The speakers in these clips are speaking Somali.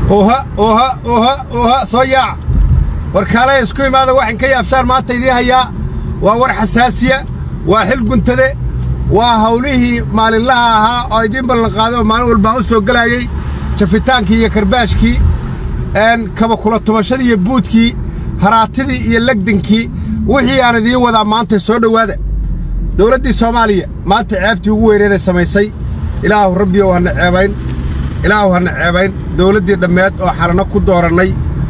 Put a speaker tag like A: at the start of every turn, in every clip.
A: oha oha oha oha soo yaaca warkaalaya isku imaada waxaan ka yaabshaan maanta idiin hayaa waa war xasaasiya waa xil guntade waa hawlihii maalinlaha ahaa oo idiin ballanqaaday oo maalin walbaan u soo gelayey jafitaankii iyo karbaashkii kaba kula tumashadii iyo buudkii haraatidii iyo legdankii wixii aan idiin wadaa maanta soo dhowaada dawladdii soomaaliya maanta ceebtii ugu weyneeday samaysay ilaahu rabbiyow hana ceebayn ilaahu hana ceebayn dawladdii dhammeed oo xalanno ku doorannay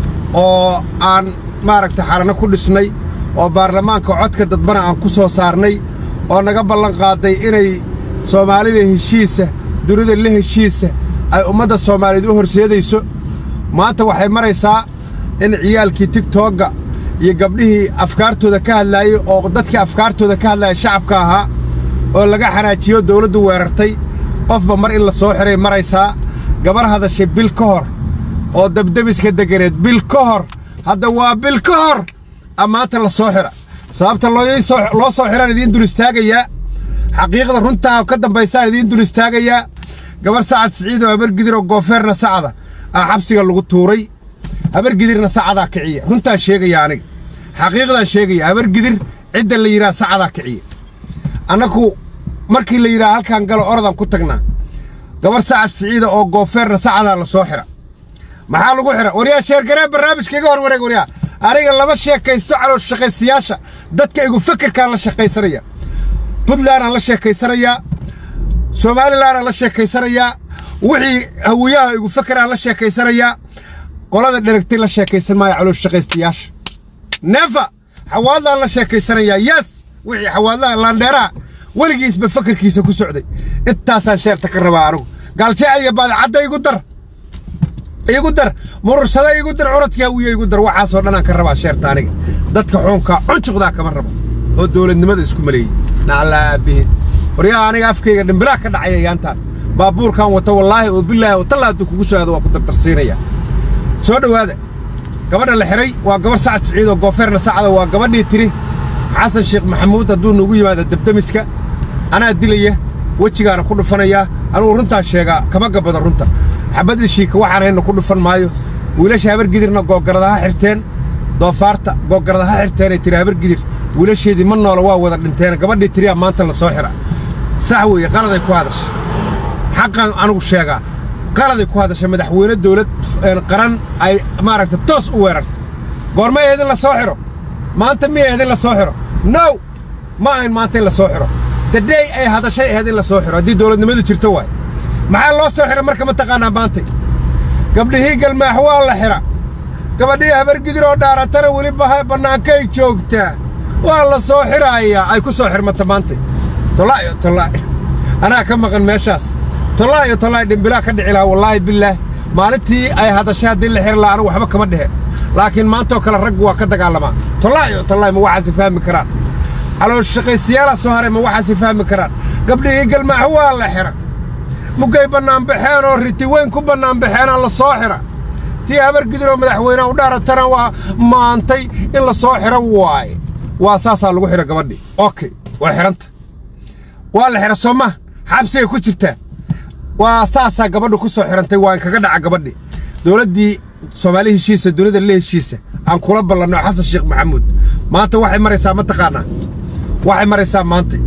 A: oo aan maaragta xalanno ku dhisnay oo baarlamaanka codka dadbana aan ku soo saarnay oo naga ballanqaaday inay soomaalida heshiisa dunida la heshiisa ay ummadda soomaaliyeed u horseedayso maanta waxay maraysaa in ciyaalkii tigtogga iyo gabdhihii afkaartooda ka hadlaayey oo dadkii afkaartooda ka hadlaaya shacabka ahaa oo laga xanaajiyo dawladdu weerartay qofba mar in la soo xidhay maraysaa gabar hadashay bil ka hor oo dabdemiska deganeed bil ka hor hadda waa bil ka hor a maanta la soo xidha sababta loo soo xidhaan idiin dul istaagayaa xaqiiqda runtaa ka dambaysaan idiin dul istaagayaa gabar sacad siciid oo habargidir oo goofeerna sacda aa xabsiga lagu tuuray habargidirna sacadaa kiciya runtaan sheegaya aniga xaqiiqdaan sheegaya habargidir cidda la yidhaha sacadaa kiciya annagu markii la yidhaha halkaan galo orodaan ku tagnaa gabar sacad siciida oo goofeerna sacadaa la soo xidha maxaa lagu xidha waryaa sheergaree barnaamijka iga hor wareeg waryaa aniga lama sheekaysto caloosh shaqaystayaasha dadka igu fikirkaan la shaqaysanaya puntlandaan la sheekaysanayaa somalilandaan la sheekaysanayaa wixii hawiyaha igu fakeraan la sheekaysanayaa qolada dheragtay la sheekaysan maayo caloosh shaqaystayaasha neefa xawaadlaan la sheekaysanayaa yes wixii xawaadlaha laandheeraha weligiisba fakarkiisa ku socday intaasaan sheerta ka rabaa anugu gaaljecel iyo baadicadda igu dar igu dar murursada igu dar curadkii hawiya igu dar waxaasoo dhanaan ka rabaa sheerta aniga dadka xuunkaa cunjuqdaa kama rabo oo dawladnimada isku maleeyey naclaabihin waryaa aniga afkayga dhimbilaa ka dhacaya yaantaan baabuurkan wata wallaahi oo bilaahi oo talla hadduu kugu soo aado waa ku dardarsiinaya soo dhowaada gabadha la xidhay waa gabarh sacad siciid oo goofeerna sacda waa gabadhii tidhi xasan sheekh maxamuud hadduu nugu yimaado dabdemiska anaa dilaya wejigaana ku dhufanayaa anugu runtaan sheegaa kama gabbado runta xabad ishiika waxaan hayna ku dhufan maayo wiilasha habargidirna googarada ha xirteen doofaarta googarada ha xirteenay tiri habargidir wiilasheedii ma noola waa wada dhinteen gabadhii tiriyaa maanta la soo xidha sax weeye qaladay ku hadasha xaqaan anugu sheegaa qaladay ku hadasha madaxweyne dawlad qaran ay maaragta toos u weerarta goorma eed in la soo xidho maanta miya eed in la soo xidho now ma ahayn maanta in la soo xidho dadhey ay hadashay ahayd in la soo xidho haddii dawladnimadu jirto waay maxaa loo soo xidha marka ma taqaanaa maantay gabdhihii galmaax waa la xidha gabadhii habargidir oo dhaaratana weli bannaankay joogtaa waa la soo xidhaayaa ay ku soo xidhmata maantay tolaayo tolaa'i anaa ka maqan meeshaas tolaayo tolaa'i dhimbilaa ka dhici lahaa wallaahi bilaah maalintii ay hadashay haddii la xidhi lahaa anigu waxba kama dhehe laakiin maantaoo kale raggu waa ka dagaalamaa tolaayo tolaa'i ma waxaasi fahmi karaan caloosh shaqaystayaalaa soo haray ma waxaasi fahmi karaan gabdhihii galmaax waa la xidha muggay bannaanbaxeen oo riti weyn ku bannaanbaxeenaa la soo xidha tii habargidir oo madaxweyneha u dhaaratana waa maantay in la soo xidho waaye waa saasaa lagu xidha gabadhii okey waa xidhanta waa la xidha soo maha xabsigay ku jirtaa waa saasaa gabadhu ku soo xidhantay waa inkaga dhaca gabadhii dawladdii soomaali heshiisa dunida la heshiisa aan kula ballanno xasan sheekh maxamuud maanta waxay maraysaa ma taqaannaa waxay maraysaa maanta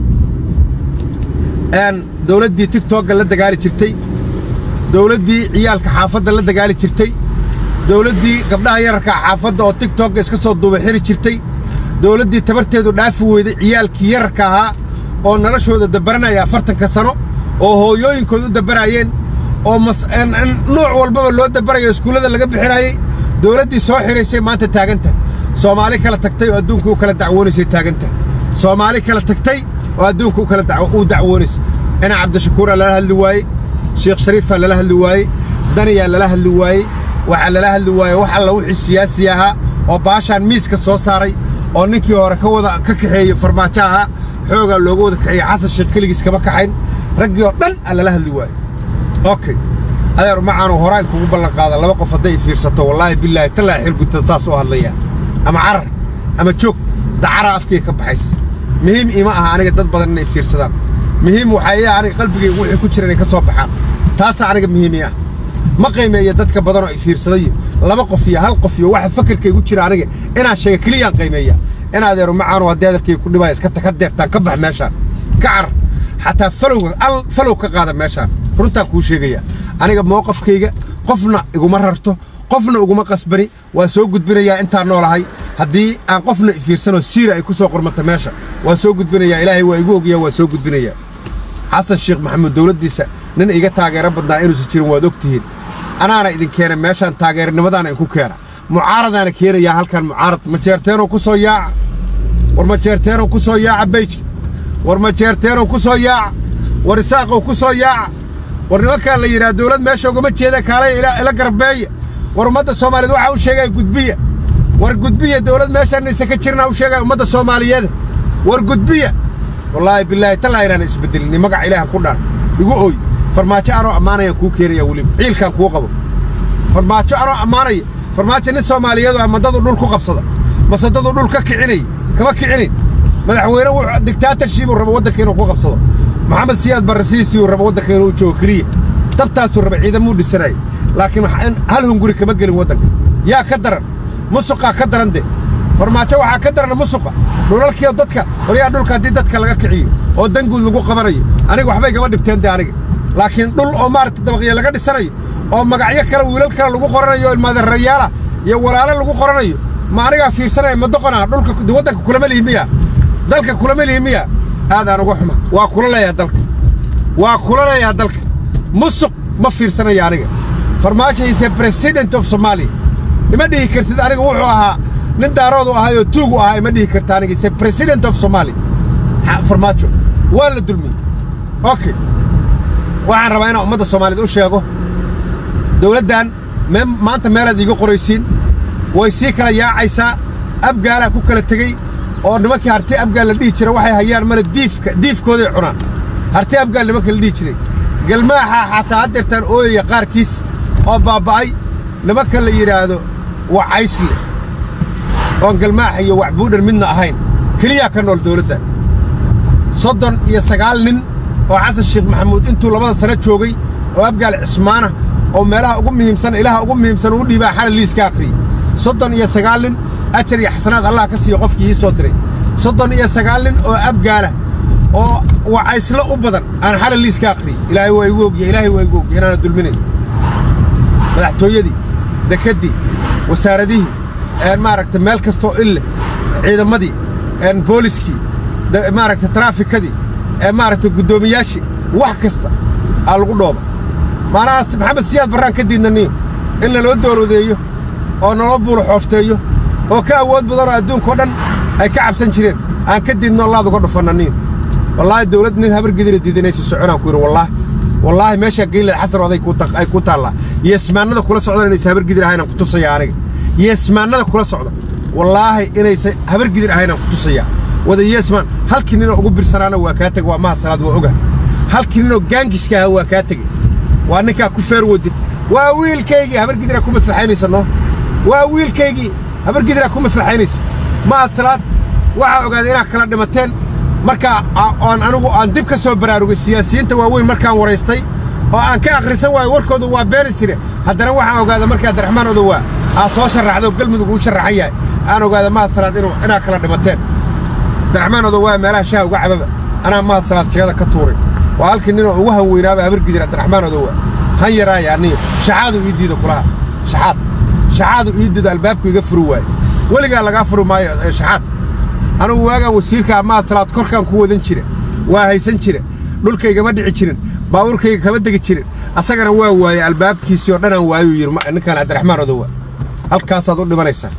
A: dawladdii tigtogga la dagaali jirtay dawladdii ciyaalka xaafadda la dagaali jirtay dawladdii gabdhaha yararka xaafadda oo tigtogga iska soo duuba xiri jirtay dawladdii tabarteedu dhaafi weyday ciyaalkii yararka ahaa oo noloshooda dabaranaya afartanka sano oo hooyooyinkood u dabaraayeen oo nuuc walbaba loo dabarayo iskuullada laga bixinaayey dawladdii soo xidhaysay maanta taaganta soomaali kala tagtay oo adduunka u kala dacwoonaysay taaganta soomaali kala tagtay oo adduunka u dacwoonaysa ina cabdishakuuraa lala hadli waaye sheekh shariifaa lala hadli waaye daniyaa lala hadli waaye waxaa lala hadli waaye wax alla wixii siyaasi ahaa oo baashaan miiska soo saaray oo ninkii hore ka wada ka kaxeeyey farmaajo ahaa xoogaa looga wada kaxeeyey xasan sheekh keligiis kama kaxayn raggii oo dhan aa lala hadli waaye okey adeer macaanu horaan kugu ballan qaada laba qof hadday fiirsato wallaahi bilaahi tallaa xil guntada saas u hadlayaa ama carar ama joog dacaraa afkayga ka baxaysa muhiim ima aha aniga dad badan inay fiirsadaan muhiim waxaa ii aniga qalbigayga wixii ku jira inay ka soo baxaan taasaa aniga muhiimi ah ma qiimeeya dadka badan oo i fiirsadayo laba qof iyo hal qof iyo waxa fakarkaygu jira aniga inaan sheega keliyaan qiimeeya in adeero macaanu haddii hadalkayga ku dhibaya iska ka deertaan ka bax meeshaan ka car xataa falowga al falow ka qaada meeshaan runtaan kuu sheegaya aniga mowqafkayga qofna iguma rarto qofna iguma qasbani waa soo gudbinayaa intaan noolahay haddii aan qofna ifiirsanoo siira ay ku soo qormata meesha waa soo gudbinayaa ilaahay waa igu ogaya waa soo gudbinayaa xasan sheekh maxamuud dawladdiisa nin iga taageero badnaa inuusan jirin waad og tihiin anaana idin keena meeshaan taageeranimadaana idinku keena mucaaradaana keenayaa halkan mucaarad majeerteenoo ku soo yaaca war majeerteenoo ku soo yaaca beyjka war majeerteenoo ku soo yaaca war isaaqow ku soo yaaca war nimankaan la yidhaha dawlad meesha ugama jeeda kaalay ila garbeeya war ummadda soomaaliyeed waxaa u sheegaya gudbiya war gudbiya dawlad meeshaan inaysan ka jirnaa u sheegaya ummadda soomaaliyeed war gudbiya wallaahi bilaahi tallaa inaan isbeddelin magaca ilaahan ku dhaar igu ooy farmaajo anoo ammaanayaan kuu keenaya weliba ciilkaan kuu qabo farmaajo anoo ammaanaya farmaajo nin soomaaliyeedu ama dadu dhul ku qabsada mase dadu dhul ka kicinay kama kicinin madaxweyne wuxuu diktaatarshibuu raba waddanka inuu ku qabsado maxamed siyaad barre sidiisii uu raba waddanka inuu joogo keliya dabtaasuu raba ciidamuu dhisanaya laakiin hal hunguri kama gelin waddanka yaa ka daran musuqaa ka daran de farmaajo waxaa ka daran musuqa dhulalkiioo dadka horyaa dhulka haddii dadka laga kiciyo oo danguud lagu qabanayo aniga waxbay gama dhibteen de aniga laakiin dhul oo maaragta dabaqya laga dhisanayo oo magacyo kale wiilal kale lagu qoranayo ilmaadeerayaala iyo walaalo lagu qoranayo ma anigaa fiirsanaya ma doqonaa dhulka waddanka kulama lihi miya dalka kulama lihi miya aadaan uga xuma waa kula leeyaha dalka waa kula leeyaha dalka musuq ma fiirsanaya aniga farmaajo is a president of somalia ima dhihi kartid aniga wuxuu ahaa nin daaroodu ahayoo tuugu ahaa ima dhihi karta aniga is a president of somalia farmaajo waa la dulmiyey okay waxaan rabaa inaan ummadda soomaaliyeed u sheego dawladdan maanta meelaad iiga qoraysiin way sii kala yaacaysaa abgaalaa ku kala tegey oo nimankii harti abgaal la dhihi jira waxay hayaan mana diifka diifkooday cunaan harti abgaal nimanka la dhihi jiray galmaaxaa xataa haddeertaan ooyaya qaarkiis oo baabba'ay nimanka la yidhaahdo wacaysle oon galmaaxa iyo waxbuudhan midna ahayn keliyaa ka nool dawladdan soddon iyo sagaal nin oo xasan sheekh maxamuud intuu labada sano joogay oo abgaal cismaana oo meelaha ugu muhiimsan ilaha ugu muhiimsan ugu dhiibaa xalay liiska akhriyey soddon iyo sagaal nin ajar iyo xasanaad allah ka siiyo qofkii ii soo diray soddon iyo sagaal nin oo abgaala oo wacayslo u badan aan xalay liiska akhriyey ilaahay waa igu ogya ilaahay waa igu ogya inaana dulminayn madaxtooyadii dekeddii wasaaradihii maaragta meel kastoo ille ciidamadii booliskii maaragta taraafikadii maaragta guddoomiyaashii wax kasta aa lagu dhooba maanaha maxamed siyaad barraan ka diidnaniyo in laloo doolodeeyo oo naloo buulo xoofteeyo oo ka awood badanoo adduunkao dhan ay ka cabsan jireen aan ka diidno allaad uga dhufannaniyo wallaahi dawladd nin habar gedina diidanaysa soconaan ku yidhi wallaahi wallaahi meeshaa geynleed xasan oday ay ku taallaa yeesmaannada kula socdan inaysa habar gidir ahaynaan ku tusaya aniga yeesmaannada kula socda wallaahi inaysa habar gidir ahaynaan ku tusayaa wada yeesmaan halkii ninoo ugu birsanaana waa kaa tega waa mahadsanaad waa oga halkii ninoo gaangiska ahaa waa kaa tegey waa ninkaa ku feer wadid waa wiilkaygii habar gidiraa ku maslaxaynaysa noo waa wiilkaygii habar gidiraa ku maslaxaynaysa mahadsanaad waxaa ogaaday inaad kala dhimateen markaa oon anigu aan dib ka soo baraarugay siyaasiyiinta waaweyn markaan waraystay oo aan ka akhrisan waayo warkoodu waa beenisire haddana waxaan ogaada markaa abdiraxmaan odowaa aad soo sharraxdo galmudug uu sharraxan yahay aan ogaada mahadsanaad inaad kala dhimateen abdiraxmaan odowaa meelaha shaha uga cababa anaa mahadsanaad jegada ka tuuray waa halkii ninoo ugu han weynaaba habargidir abdiraxmaan odowaa han yaraaya aniyo shaxaadu ii diida kulaha shaxaad shaxaadu ii diida albaabku iga furi waaye weligaa lagaa furi maayo shaxaad anugu waagaan wasiirkaa mahadsanaad korkaan ku wadan jira waa haysan jira dhulkaygama dhici jirin baabuurkayga kama degi jirin asagana waa waayey albaabkiisii oo dhanaan waayuu yidhi ninkaan cabdiraxmaan odowa halkaasaad u dhimanaysaa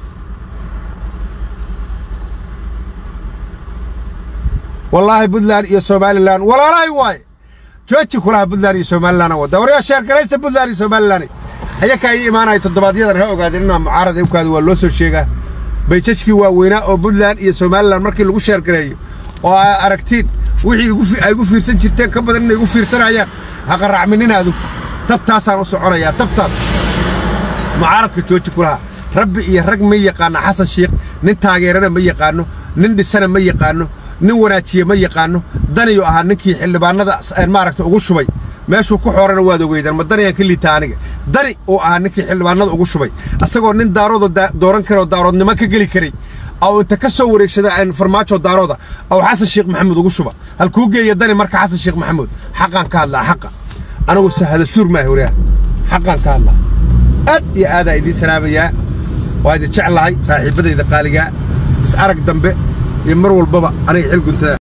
A: wallaahi buntland iyo somalilan walaalahay waaye jooji kulaha buntland iyo somalilan wadda waryaa sheergaraysta buntland iyo somalilan ayakaa ii imaanaya toddobaadyadaan ha ogaadeen inaa mucaarad awkaada waa loo soo sheegaa bayjajkii waaweynaa oo buntland iyo somalilan markii lagu sheergareeyo oo aa aragtiin wixii ay igu fiirsan jirteen ka badan inay igu fiirsanayaan haqaracmininaadu tabtaasaan u soconayaa tabtaas mucaaradka jooji kulaha rabbi iyo rag ma yaqaanno xasan shiikh nin taageerana ma yaqaanno nin dhisana ma yaqaanno nin wanaajiye ma yaqaanno daniyuu ahaa ninkii xildhibaannada maaragta ugu shubay meeshuu ku xoorana waad ogeydaan ma daniyaan ka liitaa aniga dani oo ahaa ninkii xildhibaanada ugu shubay asagoo nin daarooda dooran kara oo daaroodnimo ka geli karay aw inta ka soo wareegsada farmaajo daarooda aw xasan sheekh maxamuud ugu shuba halkuu geeya dani marka xasan sheekh maxamuud xaqaan ka hadlaa xaqa anigu sahada suur maaha wariyaha xaqaan ka hadlaa aad iyo aadaa idiin salaamayaa waa idin jeclahay saaxiibbadayda qaaligaa is arag dambe iyo mar walbaba aniga xil guntada